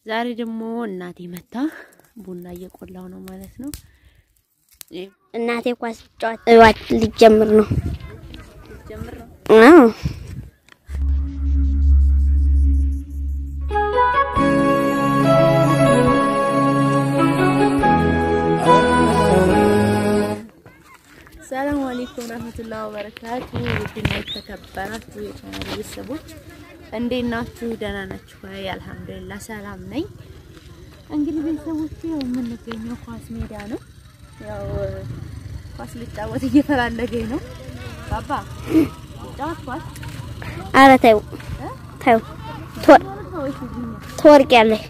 ዛሬ ደግሞ እናቴ መታ ቡና እየቆላው ነው ማለት ነው። እናቴ ኳስ ጨዋታ ሊጀምር ነው። ጀምር ነው። አዎ ሰላም አለይኩም ረህመቱላሂ ወበረካቱ። ውድና የተከበራችሁ የቻናል ቤተሰቦች እንዴት ናችሁ? ደህና ናችሁ ወይ? አልሐምዱሊላህ ሰላም ነኝ። እንግዲህ ቤተሰቦች ያው የምንገኘው ኳስ ሜዳ ነው። ያው ኳስ ልጫወት እየፈላለገኝ ነው። ባባ ጫወት ኳስ ኧረ ተይው ተይው ትወርቂያለሽ።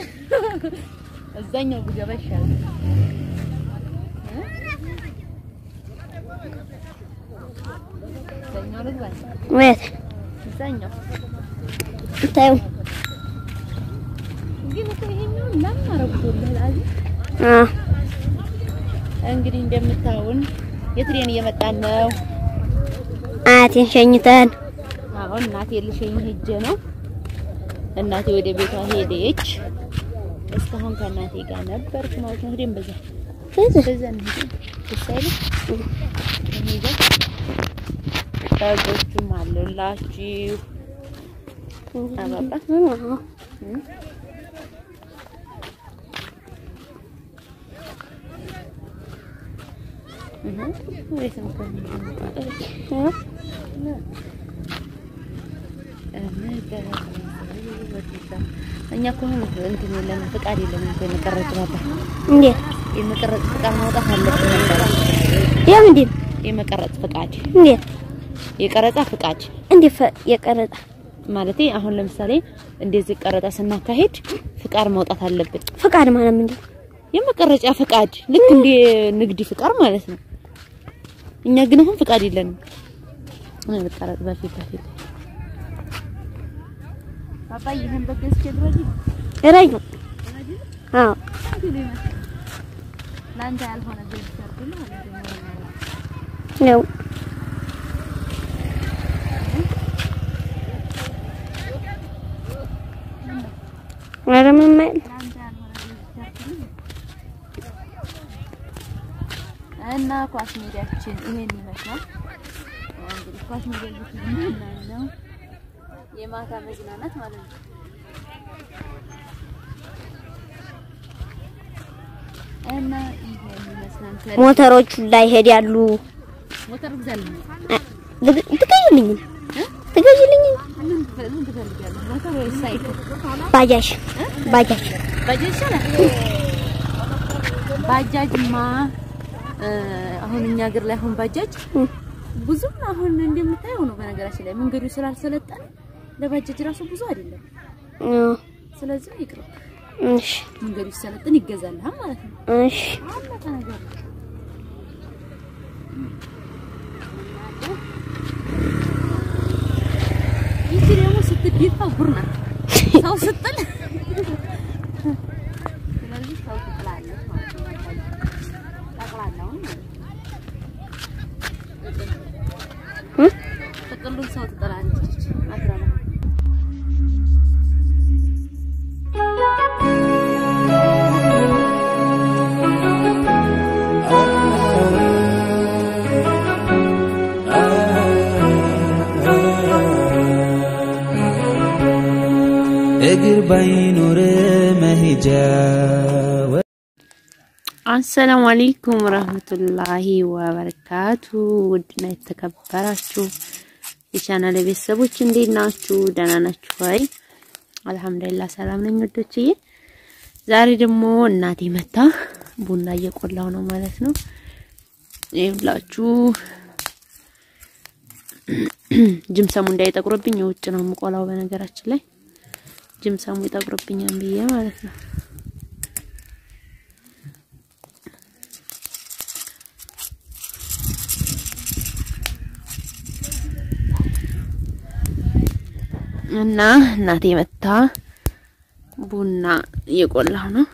እዛኛው ብገባ ይሻላል። እዛኛው ልግባ ወይት እዛኛው ተይው። ግን እኮ ይሄኛው ለምን አረጉልህ አዚ አዎ እንግዲህ እንደምታውን የትሬን እየመጣን ነው። አያቴን ሸኝተን አሁን እናቴ ልሸኝ ሄጄ ነው። እናቴ ወደ ቤቷ ሄደች። እስካሁን ከእናቴ ጋር ነበርኩ ማለት ነው። ሄደን በዛ በዛ እንሂድ ይሳይል እንሂድ። በጎቹም አሉላችሁ አባባ እም? እህ ወይስ እኛ እኮ አሁን እንትን የለንም ፍቃድ የለንም እኮ የመቀረጽ ነበር እንዴት የመቀረጽ ፍቃድ ማውጣት አለብን ነበረ። የምንድን የመቀረጽ ፍቃድ እንዴት የቀረጻ ፍቃድ እንዴት ፈ- የቀረጻ ማለቴ አሁን ለምሳሌ እንደዚህ ቀረጻ ስናካሄድ ፍቃድ ማውጣት አለብን። ፍቃድ ማለት ምንድን ነው? የመቀረጫ ፍቃድ ልክ እንደ ንግድ ፍቃድ ማለት ነው። እኛ ግን አሁን ፍቃድ የለንም። እኔ መቀረጽ በፊት በፊት አባዬ ይሄን በገዝ ከድረጂ ረጅም አዎ ለአንተ ያልሆነ ገዝ ሰርኩል ማለት ነው። ነው ኧረ ምንም አይደል። ለአንተ ያልሆነ ገዝ ሰርኩል እና ኳስ ሜዳችን ይሄን ይመስላል። እንግዲህ ኳስ ሜዳ ይመስላል ነው የማታ መዝናናት ማለት ነው። እና ይሄን ይመስላል። ከ- ሞተሮቹ ላይ ሄዳሉ። ሞተር ግዛልኝ። ትገ- ትገዢልኝ ትገዢልኝ ምን ትፈ- ምን ትፈልጋለህ? ሞተር ወይስ ሳይክል? ባጃጅ ባጃጅ ባጃጅ ይሻላል። ባጃጅማ እ፣ አሁን እኛ ሀገር ላይ አሁን ባጃጅ እም። ብዙም አሁን እንደምታየው ነው። በነገራችን ላይ መንገዱ ስላልሰለጠነ ለባጃጅ ራሱ ብዙ አይደለም። አዎ፣ ስለዚህ ይቅርብ፣ እሺ መንገዱ ሲሰለጥን ይገዛልሃል ማለት ነው። እሺ አለቀ ነገር። ይቺ ደግሞ ስትደፋ ቡር ናት። ሰው ስትል ስለዚህ ሰው ትጥላለች ማለት ነው። ጠቅላላውን ማለት ነው። እ? ጥቅሉን ሰው ትጥላለች። አትረባም። እግር ባይኖር መሄጃ አሰላሙ አለይኩም ረህመቱላሂ ወበረካቱ። ውድና የተከበራችሁ የቻናል ቤተሰቦች እንዴት ናችሁ? ደህና ናችሁ ወይ? አልሐምዱሊላህ ሰላም ነኝ ወዶችዬ። ዛሬ ደግሞ እናቴ መታ ቡና እየቆላው ነው ማለት ነው። ይኸውላችሁ ጅምሰሙ እንዳይጠቁርብኝ የውጭ ነው የምቆላው። በነገራችን ላይ ጅምሰሙ ይጠቁርብኛል ብዬ ማለት ነው። እና እናቴ መታ ቡና እየቆላሁ ነው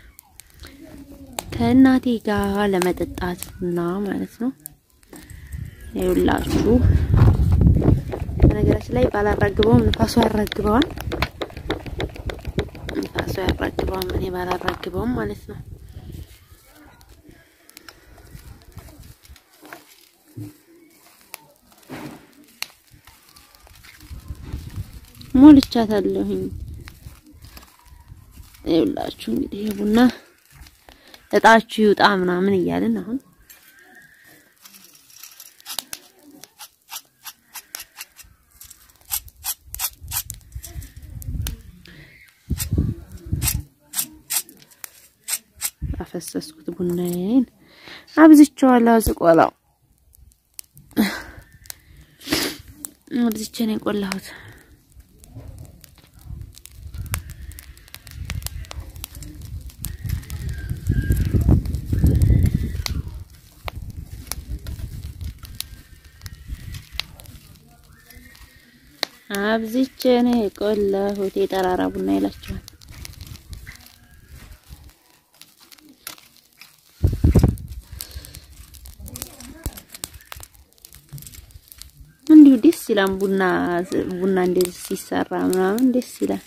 ከእናቴ ጋር ለመጠጣት ቡና ማለት ነው። ይኸውላችሁ በነገራችን ላይ ባላራግበውም ንፋሱ ያራግበዋል። ንፋሱ ያራግበውም እኔ ባላራግበውም ማለት ነው። ሞልቻታለሁኝ። ይኸውላችሁ እንግዲህ ይሄ ቡና እጣችሁ ይውጣ ምናምን እያልን አሁን አፈሰስኩት። ቡናዬን አብዝቼዋለሁ። ዝቆላው አብዝቼ ነው የቆላሁት። አብዝቼ ነው የቆላሁት። የጠራራ ቡና ይላችኋል። እንዲሁ ደስ ይላል። ቡና ቡና እንደዚህ ሲሰራ ምናምን ደስ ይላል።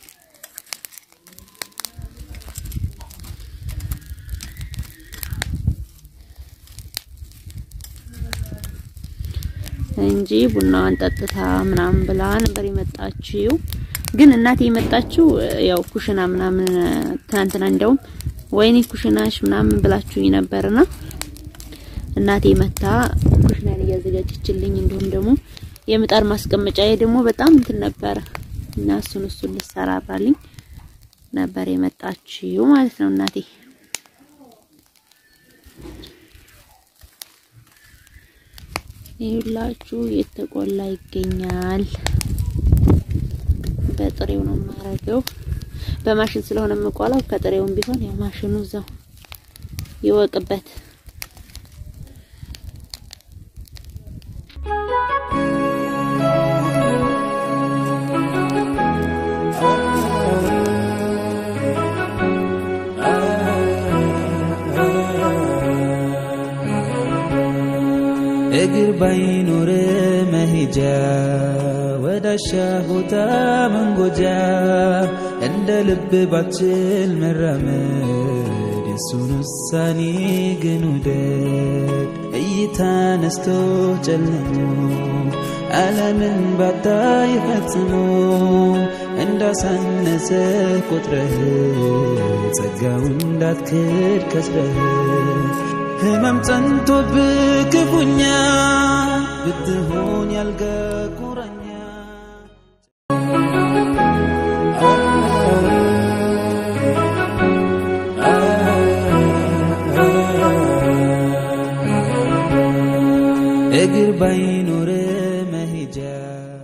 እንጂ ቡናዋን ጠጥታ ምናምን ብላ ነበር የመጣችው። ግን እናቴ የመጣችው ያው ኩሽና ምናምን ትናንትና እንደውም ወይኔ ኩሽናሽ ምናምን ብላችሁኝ ነበርና እናቴ መታ ኩሽናን እያዘጋጀችልኝ እንዲሁም ደግሞ የምጣድ ማስቀመጫዬ ደግሞ በጣም እንትን ነበረ እና እሱን እሱን ልሰራራልኝ ነበር የመጣችው ማለት ነው እናቴ። ይኸውላችሁ የተቆላ ይገኛል። በጥሬው ነው የማረገው። በማሽን ስለሆነ የምቆላው ከጥሬውም ቢሆን ያው ማሽኑ እዛው ይወቅበት። እግር ባይኖር መሄጃ ወዳሻ ቦታ መንጎጃ እንደ ልብ ባችል መራመድ የሱን ውሳኔ ግን ውደድ እይታ ነስቶ ጨልሞ ዓለምን ባታይ ፈጽሞ እንዳሳነሰ ቆጥረህ ጸጋውን እንዳትክድ ከስረህ ህመም ጸንቶብህ ክፉኛ ብትሆን ያልጋ ቁራኛ እግር ባይኖር መሄጃ